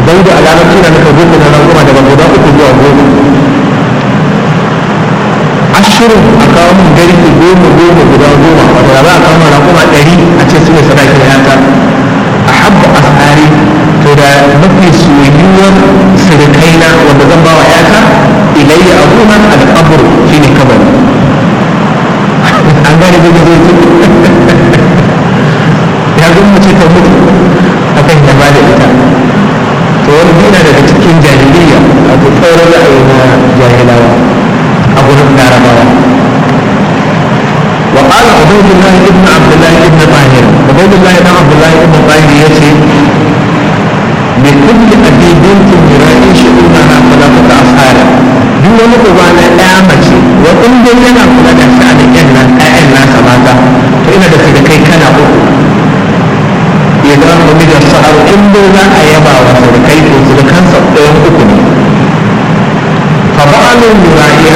daudu a larabci na nufa zuku na ranguma daga guda uku zuwa goma ashirin a kawo mun garki goma goma guda goma wato da za a kawo mun ranguma ɗari a ce su ne sadakin yata a habba asari to da mafi soyuwar sirikaina wanda zan ba wa yata ilayya abuna al-qabr shine kabari an gane da zai ya zo mace ta mutu akan ya bada ita to wani dina daga cikin jahiliya a tsoron ra'ayi na jahilawa a gurin larabawa وقال عبيد الله ابن عبد الله ابن طاهر عبيد الله بن عبد الله ابن طاهر يسي لكل أبي بنت يراعي شؤونها ثلاثة أصهار duk wani uba na ɗaya mace wa in dai yana kula da sha'anin yan nan ƴaƴan nasa mata to ina da da kai kana uku idan wani da sa'ar in dai za a yaba wa surukai to surukansa ɗayan uku ne fa ba'alun yura'iha